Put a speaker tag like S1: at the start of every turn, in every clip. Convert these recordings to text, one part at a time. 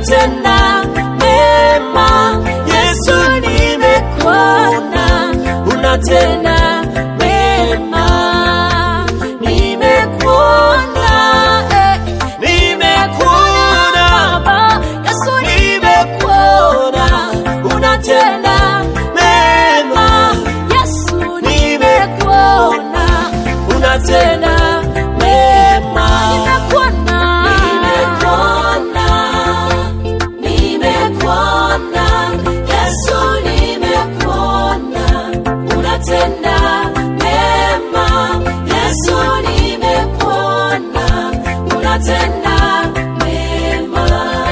S1: unatenda mema. Yesu, nimekuona unatenda mema, nimekuona eh, nimekuona Baba. Yesu, nimekuona unatenda mema. Yesu, nimekuona unatenda mema. Nimekuona, nimekuona, nimekuona. Yesu, nimekuona unatenda mema. Yesu, nimekuona unatenda mema.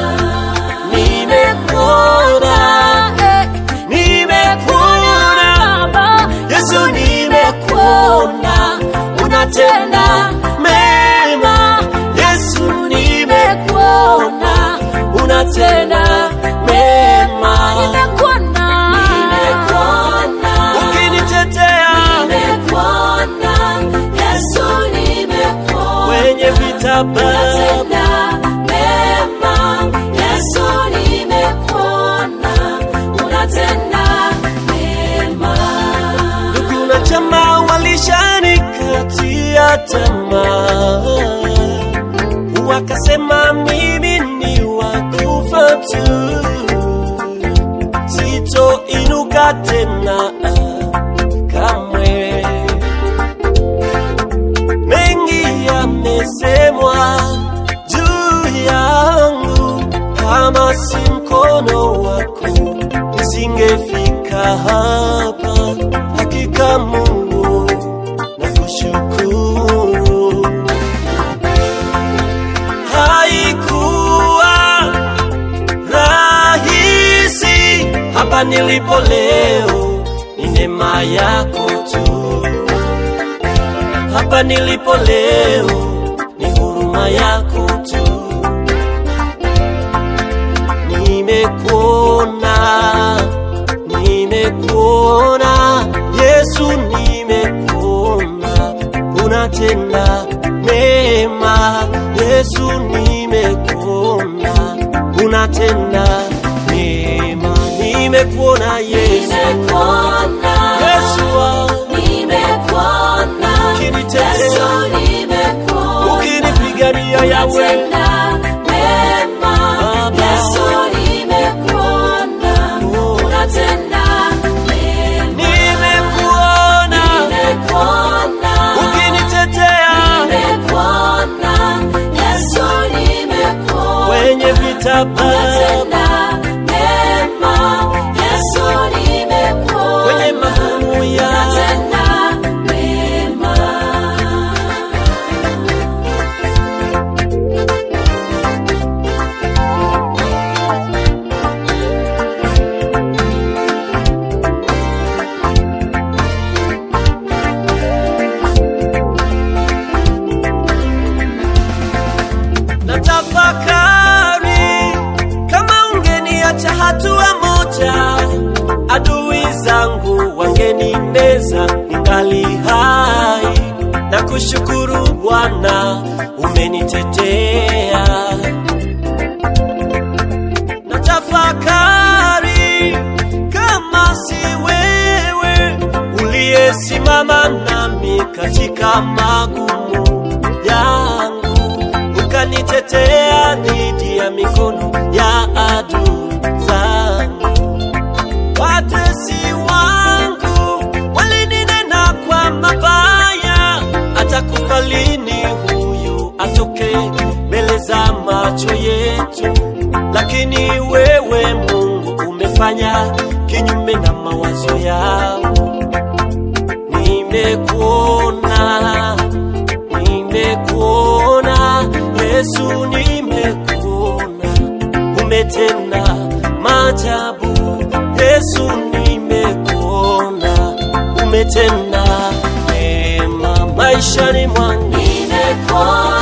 S1: Nimekuona, eh, nimekuona Baba. Yesu, nimekuona unatenda mema. Yesu, nimekuona unatenda mema. Nimekuona, nimekuona ukinitetea, nimekuona Yesu, nimekuona kwenye vita Baba mema. Yesu, nimekuona unatenda mema. Ndugu na jamaa walishanikatia tamaa, wakasema mimi ni wakufa tu, sitoinuka tena kamwe. Mengi yamesemwa juu yangu, kama si mkono wako nisingefika hapa. Hakika Mungu nakushukuru, haikuwa rahisi hapa nilipo leo, ni neema yako tu hapa nilipo leo ni huruma yako tu. Nimekuona, nimekuona Yesu, nimekuona unatenda mema. Yesu, nimekuona unatenda mema. Nimekuona Yesu, Yesu wangu ukinitetea, ukinipigania Yawe, nimekuona ukinitetea kwenye vita Baba, kwenye magumu ya na tafakari kama ungeniacha hatua moja, adui zangu wangenimeza ningali hai. Na kushukuru Bwana umenitetea. Na tafakari kama si wewe uliyesimama nami katika magumu yangu ukanitetea dhidi ya mikono ya adui zangu. Watesi wangu walininena kwa mabaya, atakufa lini huyu atoke mbele za macho yetu? Lakini wewe Mungu umefanya kinyume na mawazo yao. Nimekuona, nimekuona Yesu, nimekuona umetenda maajabu. Yesu, nimekuona umetenda mema maishani mwangu.
S2: Nimekuona